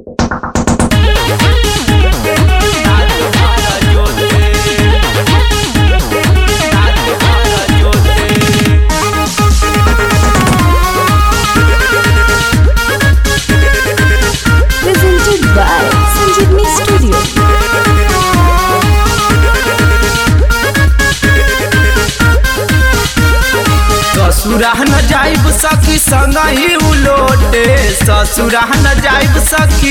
Presented by Sanjeevni Studio. ससुरा न जाइब सखी संग ही उलोटे ससुरा न जाइब सखी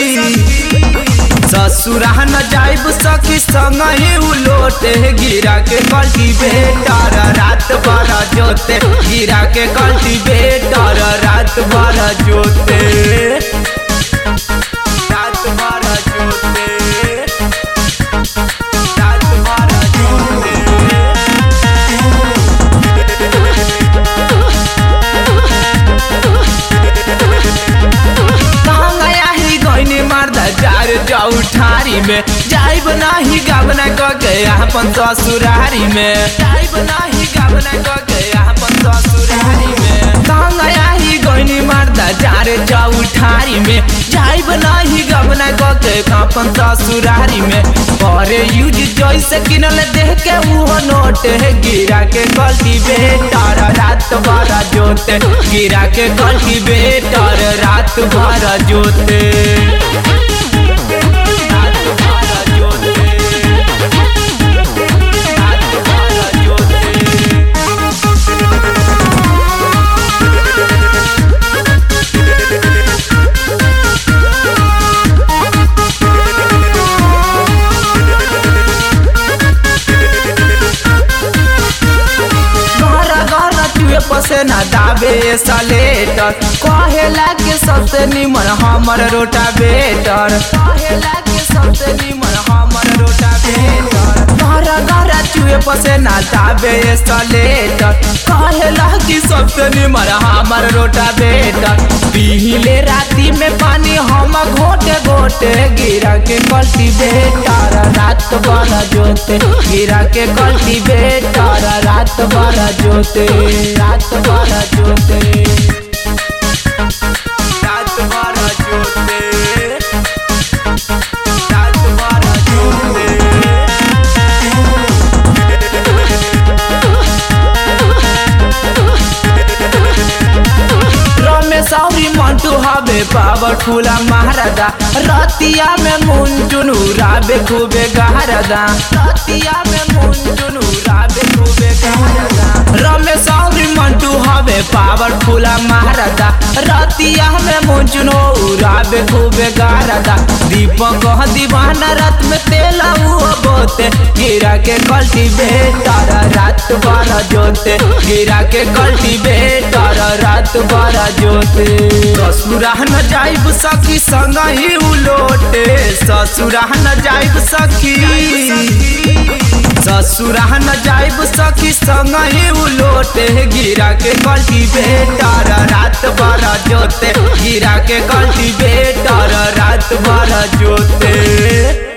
ससुरा न जाइब सखी संग ही उलोटे गिरा के कल्टी बेटर रात भर जोते गिरा के कल्टी बेटर रात भर जोते रात भर जोते रात भर जोते कहाँ गया ही गईने मारदा जार जाऊ ठारी में जाइब नाही गावना क गया अपन ससुरारी में जाइब नाही गावना क गया अपन ससुरारी में कहाँ गया ही गईने मारदा जार जाऊ ठारी में जाइब नाही गावना क गया अपन ससुरारी में करे यूज जैसे किनल देख के वो नोट है गिरा के गलती बेटर रात भर जोते गिरा के गलती बेटर रात भर जोते रात भर जोते रात भर जोते घर घर चुए पसेना दाबे सलेटर कहेला के सबसे निमन हमर रोटा बेटर कहेला के सबसे निमन हमर रोटा बेटर घर घर चुए पसेना दाबे सलेटर कहेला कि सबसे निमन हमर रोटा बेटर पीले राती में पानी हम घोटे घोटे गिरा के कल्टी बेटर रात भर जोते गिरा के कल्टी बेटर रात भर जोते रात भर जोते रात भर जोते रात भर जोते रमेश औरी मंटू हवे पावरफुल महाराजा रतिया में मुंजुन उड़ाबे खूबे गहरदा रतिया में मुंजुन उड़ाबे खूबे गहरदा रमेश औरी मंटू हवे पावरफुल महाराजा रतिया में मुंजुन उड़ाबे खूबे गहरदा दीपक दीवाना रात में तेला हुआ बोते गिरा के कल्टी बेटर रात भर जोते गिरा के कल्टी बेटर रात भर जोते ससुरा न जाइब सखी संग ही उलोटे ससुरा न जाइब सखी ससुरा न जाइब सखी संग ही उलोटे गिरा के कल्टी बेटर रात भर जोते गिरा के कल्टी बेटर रात भर जोते